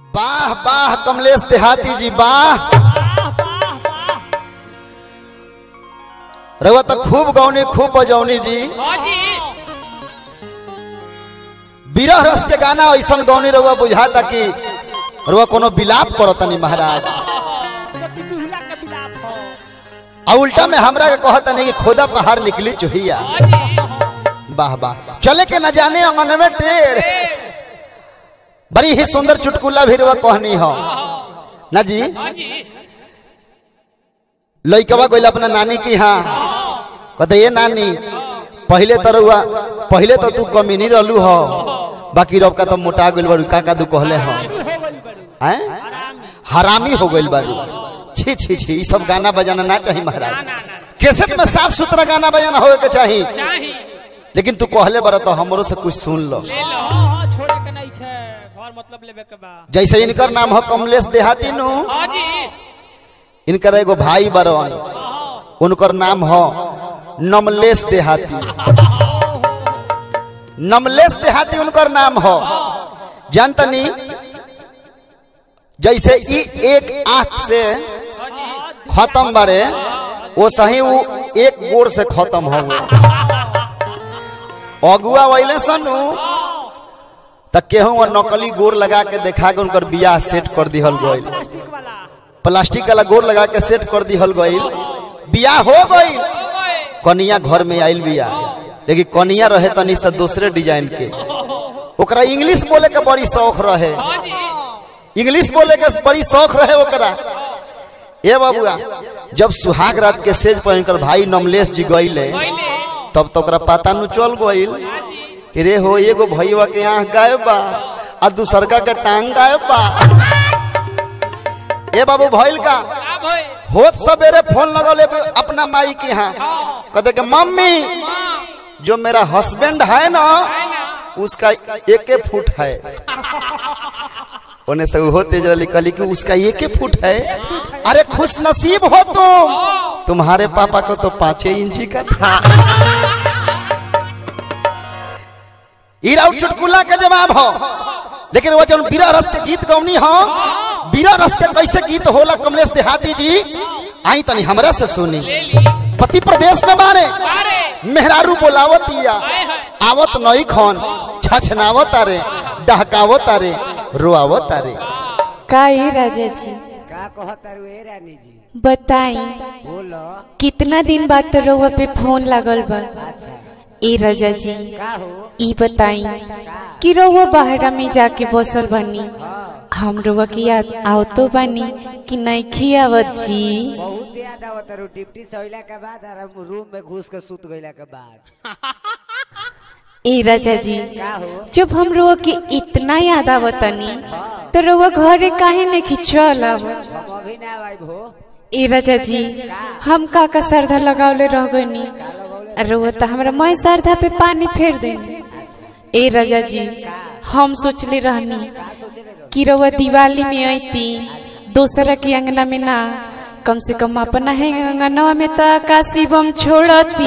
वाह वाह कमलेश देहाती जी वाह रवा तो खूब गौनी खूब बजौनी जी हाँ जी विरह रस के गाना ऐसा गौनी रवा बुझाता कि रवा कोनो बिलाप करतनी महाराज सती बिहुला के बिलाप हो आ उल्टा में हमरा के कहता नहीं कि खोदा पहाड़ निकली चुहिया हाँ जी वाह वाह चले के न जाने अंगन में टेढ़ बड़ी ही सुंदर चुटकुला भी रवा कहनी हो ना जी हाँ जी लइकवा गइल अपना नानी की हाँ कहते ये नानी पहले तो रउआ पहले तो तू कमीनी रहलू हो बाकी रब का तो मोटा गइल बारू का का तू कहले हो हो गई बड़ू हैं आराम हरामी हो गइल बारू छी छी छी ई सब गाना बजाना ना चाहिए ना महाराज ना ना कैसेट में साफ सुथरा गाना बजाना होए के चाहिए चाही लेकिन तू कहले बारा तो हमरो से कुछ सुन लो ले लो हाँ छोड़े के नहीं खे घर मतलब लेवे के बा जैसे इनकर नाम हो कमलेश देहाती नु हाँ जी इनकर एगो भाई बरवन उनकर नाम हो नमलेश देहाती नमलेश देहाती उनकर नाम हो जानतनी जैसे ई एक आंख से खत्म बड़े वो सही वो एक गोड़ से खत्म हो गए अगुआ वैले सनु त केहू वो नकली गोड़ लगा के देखा के उनकर बियाह सेट कर दिहल गइल प्लास्टिक वाला प्लास्टिक वाला गोड़ लगा के सेट कर दिहल गइल बियाह हो गइल कनिया घर में आइल बिया लेकिन कनिया रहे तनी से दूसरे डिजाइन के ओकरा इंग्लिश बोले के बड़ी शौक रहे हाँ जी इंग्लिश बोले के बड़ी शौक रहे ओकरा ए बाबुआ जब सुहाग रात के सेज पर इनकर भाई नमलेश जी गइले पहले तब तो ओकरा पता नु चल गइल कि रे हो एगो भैया के आंख गायब बा आ दूसरका के टांग गायब बा ए बाबू भइल का अब होए होत सवेरे फोन लगौले पे अपना माई के यहाँ कहते कि मम्मी जो मेरा हस्बैंड है ना उसका एक फुट है उन्हें से वो तेज रही कहली कि उसका एक फुट है अरे खुश नसीब हो तुम तुम्हारे पापा को तो पांचे इंची का था ईरा चुटकुला का जवाब हो लेकिन वो जब बीरा रस के गीत गौनी हो बीरा रस के कैसे गीत होला कमलेश देहाती जी आई तनी हमरा से सुनी पति प्रदेश में मारे बारे मेहरारू बोलावतिया आवत नई खन छछनावत तारे डहकावत तारे रोआवत तारे का ए राजा जी का कहतारू ए रानी जी बताई बोलो कितना दिन बाद तो रउआ पे फोन लागल बा अच्छा ए राजा जी का हो ई बताई कि रउआ बाहरा में जाके बसल बनी हम रउआ की याद आवतो बानी कि नहीं खियावत जी बहुत याद आवत रू डिप्टी सहिला के बाद और हम रूम में घुस के सुत गइला के बाद ए राजा जी का हो जब हम रउआ के इतना याद आवतनी तो रउआ घरे काहे नहीं खिंचल आवत हम अभी ना आइब हो ए राजा जी हम का का श्रद्धा लगावले रह गनी रउआ तो हमरा मैं श्रद्धा पे पानी फेर देनी ए राजा जी हम सोचले रहनी कि रउआ दिवाली में अइती दोसरा के अंगना में ना कम से कम अपना है अंगनवा में तो काशी बम छोड़ती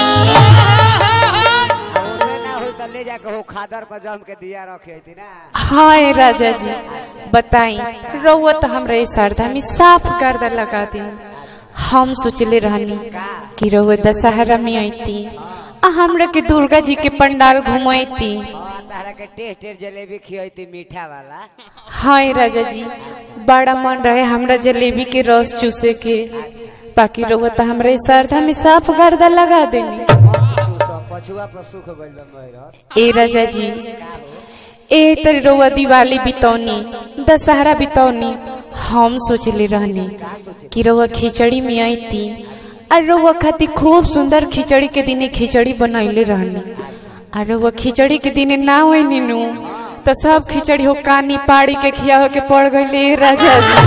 आ ओसे ना होई त ले जाके हो खादर पर जम के दिया रखे थी ना हाँ ए राजा जी बताई रउआ तो हमरा इस श्रद्धा में साफ गर्दा लगा दी हम सोचले रहनी कि रउआ दशहरा में अइती आ हमरा के दुर्गा जी के पंडाल घुमैती और तारा के टेस्ट टेस्ट जलेबी खियती मीठा वाला हाँ ए राजा जी बड़ा मन रहे हमरा जलेबी के रस चूसे के बाकी रउआ तो हमरा इस श्रद्धा में साफ गर्दा लगा देनी चूसो पछुआ पर सुख गइल बा मोहरस ए राजा जी ए तरी रउआ दिवाली बितौनी दशहरा बितौनी हम सोचले रहनी कि रउआ खिचड़ी में आईती और रउआ खातिर खूब सुंदर खिचड़ी के दिने खिचड़ी बनैले रहनी और रउआ खिचड़ी के दिने ना होई नीनू तो सब खिचड़ी हो कानी पाड़ी के खिया के पड़ गईले ए राजा जी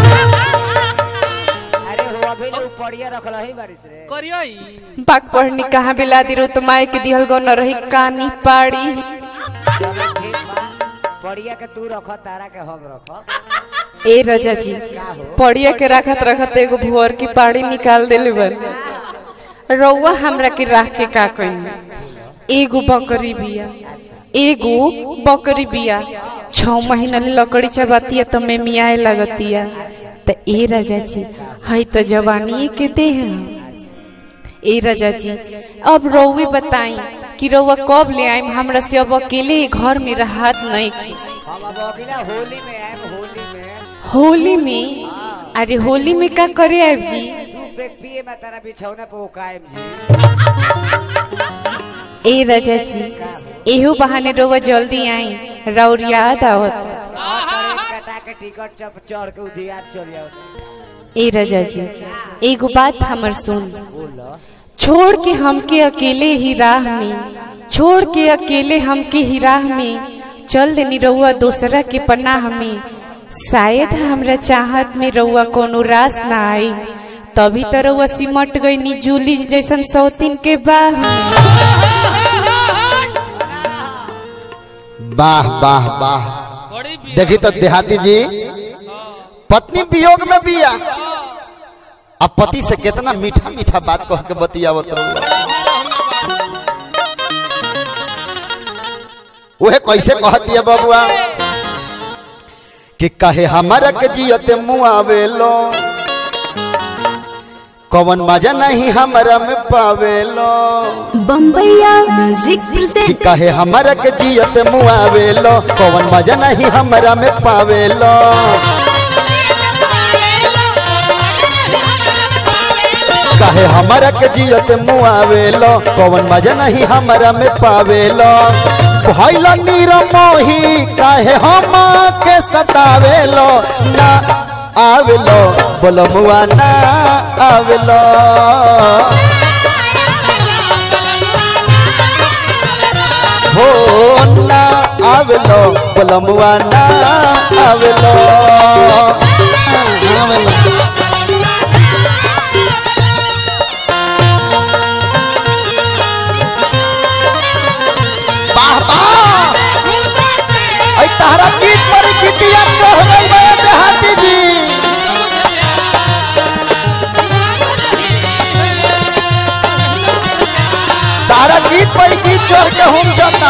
अरे हो अभी ले उपड़िया रखल ही बारिश रे करियो बाग पढ़नी कहाँ बिला दी रो तो माए के दिहल गो न रही कानी पाड़ी चलो ठीक बा पड़िया के तू रख तारा के हम रख ए राजा जी पड़िया के रखत रखत एगो भुअर की पाड़ी निकाल देले बन रउआ हमरा के राख के का कही एगो बकरी बिया एगो बकरी बिया छह महीना ले लकड़ी चबातिया तो मैं मियाए लगतिया तो ए राजा जी हई तो जवानी के देह ह। ए राजा जी अब रउवे बताई कि रउआ कब ले आइम हमरा से अब अकेले ही घर में राहत नहीं की हम अब अगला होली में आए होली में होली में अरे होली में का करे आब जी दू पेक पिए में तारा बिछौने पे ओकाएम जी ए राजा जी एहो बहाने रउआ जल्दी आई रउर याद आवत और ट्रेन कटा के टिकट चप चढ़ के उधियार चल जाओ ए राजा जी एगो बात हमर सुन बोलो छोड़ के हमके अकेले ही राह में छोड़ के अकेले हमके ही राह में चल देनी रउआ दूसरा के पनाह में शायद हमरा चाहत में रउआ कोनो रास ना आई तभी तो रउआ सिमट गई नी जूली जैसन सौतीन के बाह में वाह वाह वाह बड़ी भी देखी तो देहाती जी पत्नी वियोग में बिया अब पति से कितना मीठा मीठा बात कह के बतियावत रहुआ उहे कैसे कहती है बबुआ कि कहे हमारा के जियते मुआवेलो कवन मजा नहीं हमारा में पावेलो बम्बैया म्यूजिक कि प्रेजेंट कहे हमारा के जियत मुआवेलो कौन मजा नहीं हमारा में पावेलो कहे हमारा के जियत मुआवेलो कौन मजा नहीं हमारा में पावेलो भइल निरमोही काहे हम के सतावेलो ना आवेलो बोलो मुआ ना आवेलो हो ना आवेलो पलमुआ ना आवेलो आवेलो वाह वाह ऐ तहरा गीत पर गीतिया चढ़ गई बे देहाती जी तारा गीत पर गीत चढ़ के हम जाता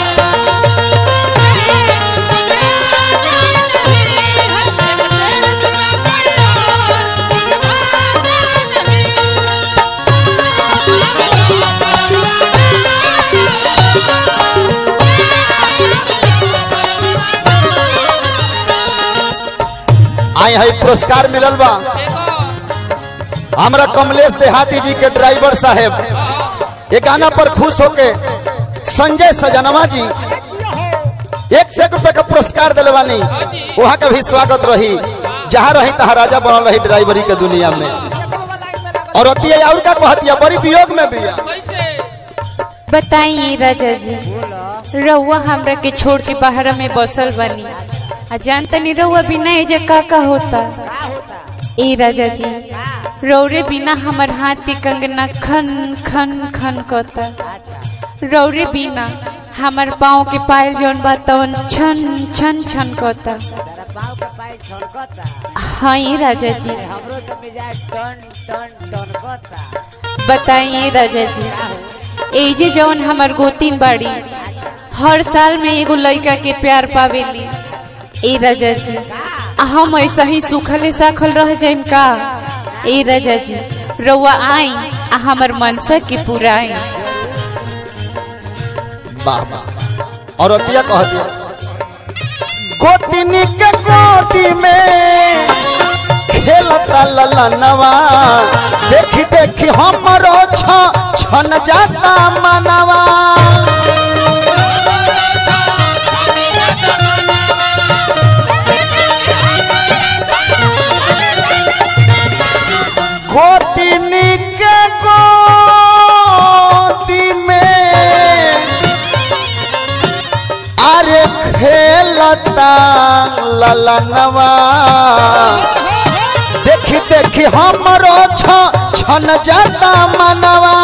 आए है पुरस्कार मिलल बा हमरा कमलेश देहाती जी के ड्राइवर साहेब ये गाना पर खुश होके संजय सजनवा जी एक सौ रुपए का पुरस्कार दिलवानी वहाँ का भी स्वागत रही जहाँ रही तहाँ राजा बनल रही ड्राइवरी के दुनिया में और अतिया और का कहतिया बड़ी वियोग में भी है। कैसे बताइए राजा जी रउआ हमरा के छोड़ के बाहर में बसल बनी आ जानतनी रउआ बिना एजे का का होता ए राजा जी रौरे बिना हमर हाथ के कंगना खन खन खन करता रौरे बिना हमर पाँव के पायल जौन बा तवन छन छन छन करता तारा पाँव के पाई छड़कता हाँ ए राजा जी हमरो तो मिजाज टन टन टन करता बताइए राजा जी एजे जौन हमर गोतीन बाड़ी हर साल में एगो लड़का के प्यार पावेली ए राजा जी आ हम ऐसा ही सुखले साखल रह जाइम का ए राजा जी रउआ आई आ हमर मनसा के पुराई वाह वाह और अतिया कहतिया गोतिनी के गोदी में खेलता ललनवा देखी देखी हमरो छ छन जाता मनवा गोतिनी के गोदी में अरे खेलता ललनवा देखी देखी हमरो छ छन जाता मनवा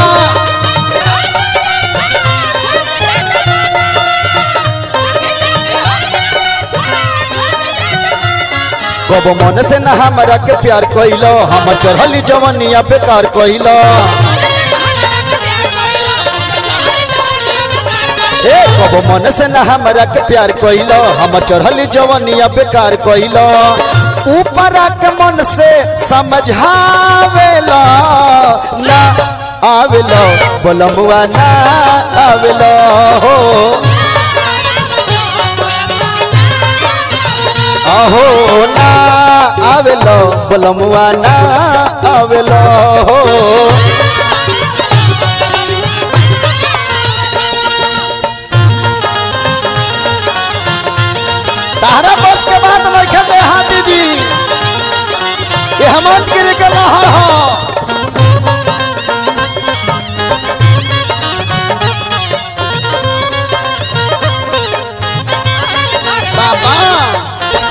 कब मन से न हमरा के प्यार कइलो हमर चढ़ली जवनिया बेकार कइलो ए कब मन से ना हमरा के प्यार कइलो हम चढ़ली जवनिया बेकार कइलो ऊपर के मन से समझावेला ना आवेलो बोलमुआ ना आवेलो हो अहो ना आवेलो बोलमुआ ना आवेलो हो तारा बस के बात नहीं खेते हाथी जी ये हेमंत गिरी के लहर हो बाबा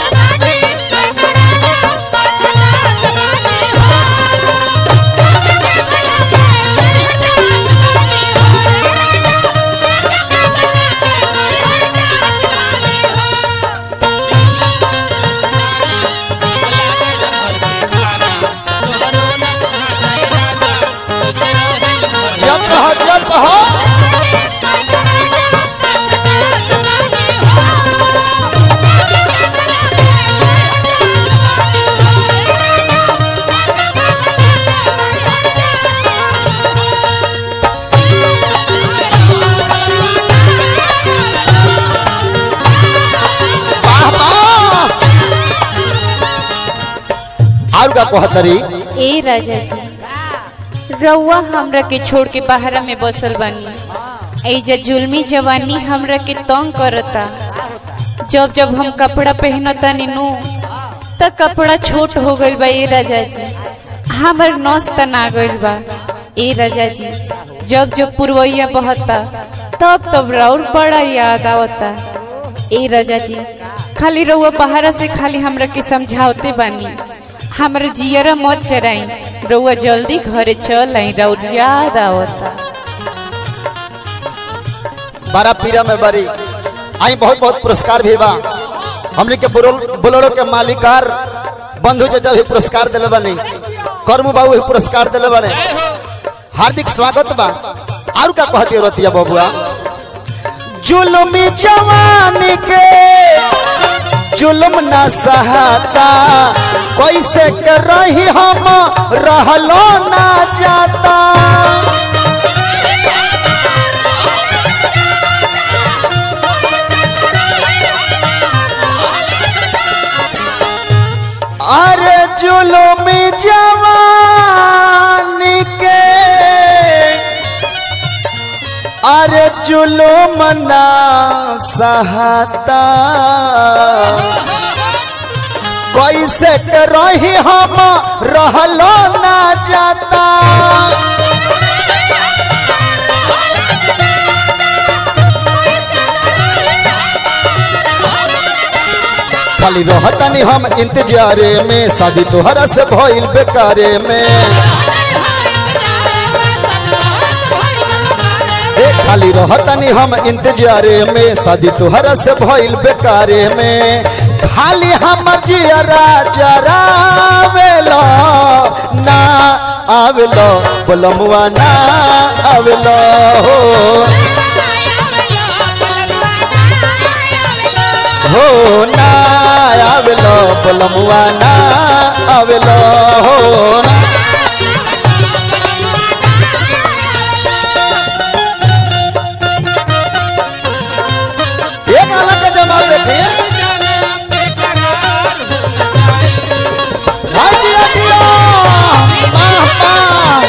जब रहो जब रहो वाह वाह और का कहतरी ए राजा जी रउआ हमरा के छोड़ के बाहरा में बसल बानी ऐजा जुल्मी जवानी हमरा के तंग करता जब जब हम कपड़ा पहनता नीनू त कपड़ा छोट हो गइल बा ए राजा जी हमर नस तना गइल बा ए राजा जी जब जब पुरवैया बहता तब तब राउर बड़ा याद आवता ए राजा जी खाली रउआ बाहरा से खाली हमरा के समझावते बानी हमरा जियरा मत चराई रउआ जल्दी घरे चल आई राउर याद आवता बारह पीरा में बड़ी आई बहुत बहुत पुरस्कार भी बा हमने के बुलोल- बुलोरो के मालिकार बंधु चाचा भी पुरस्कार दिले बनी कर्मू बाबू भी पुरस्कार दिले बने हार्दिक स्वागत बा और का कहती रतिया बबुआ जुलमी जवानी के जुल्म न सहाता कैसे कर रही हम रहलो ना जाता अरे जुलमी जवानी के अरे जुलुम ना सहता कैसे के रही हम रहलो ना जाता खाली रहतनी हम इंतजारे में शादी तोहरा से भइल बेकारे में ए खाली रहतनी हम इंतजारे में शादी तोहरा से भइल बेकारे में खाली हम जियरा जरावेलो ना आवेलो बोलमुआ ना आवेलो हो हो ना आवेलो बोलमुआ ना आवेलो हो ना ये गाना का जमाल देखिए हाँ जी हाँ जी हाँ। वाह वाह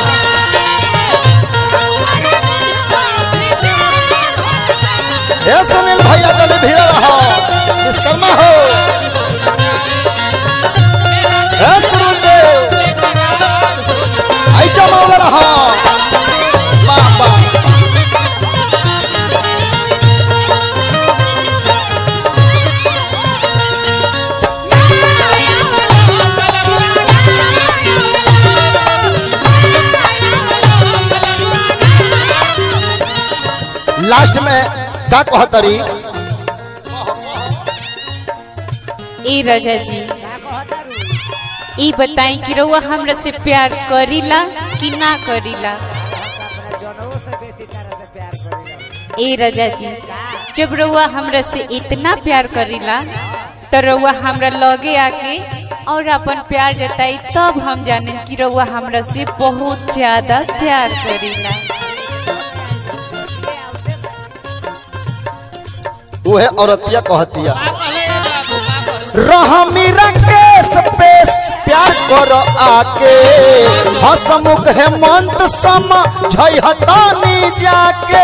हे सुनील भैया तभी भीड़ रहो विश्वकर्मा हो हे सुरुदेव आई जमाल रहो वाह वाह लास्ट में का कहतरी ए राजा जी ई बताई कि रउआ हमरा से प्यार करीला कि ना करीला अपना जनों से बेसी तरह से प्यार करेला ए रजा जी जब रउआ हमरा से इतना प्यार करीला तो रउआ हमरा लगे आके और अपन प्यार जताई तब हम जाने कि रउआ हमरा से बहुत ज्यादा प्यार करीला उहे औरतिया कहतिया का कहले ए बाबू का करू रहमी रकेश पेश प्यार कर आके हसमुख हेमंत सम झई हतानी जाके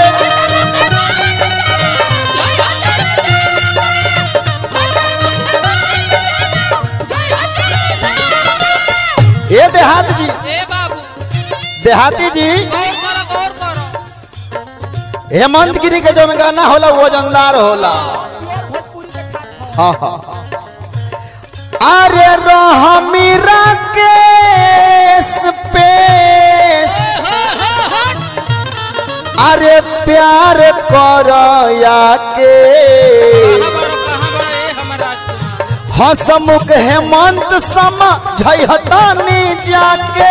ए देहात जी ए बाबू देहाती जी गौर करो गौर करो हेमंत गिरी के जौन गाना होला वो वजनदार होला हाँ हाँ हाँ। अरे रहमी राकेश पेश अरे प्यार कर के कहाँ बड़ो कहाँ बड़ो ए हमर राजकुमार हसमुख हेमंत सम झहतानी जाके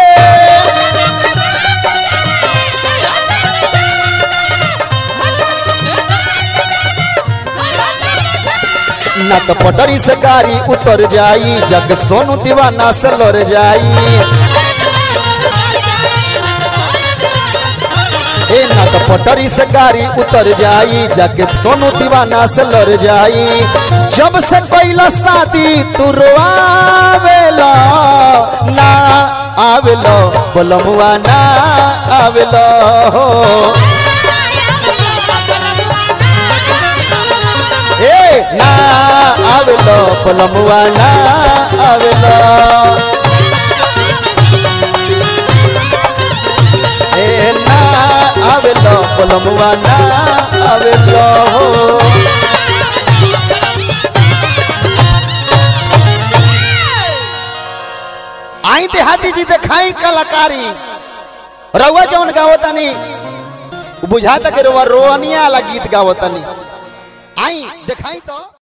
न तो पटरी से गाड़ी उतर जाई जग सोनू दीवाना से लड़ जाई ए ना तो पटरी से गाड़ी उतर जाई जाके सोनू दीवाना से लड़ जाई जब से पहला शादी तू रोआवेला ना आवेलो बोलमुआ ना आवेलो ए ना आवेलो बोलमुआ ना आवेलो ए ना आवेलो बोलमुआ ना आवेलो आई देहाती जी देखाई कलाकारी रउआ जौन गावतनी बुझाता के रउआ रोनिया वाला गीत गावतनी आई देखाई तो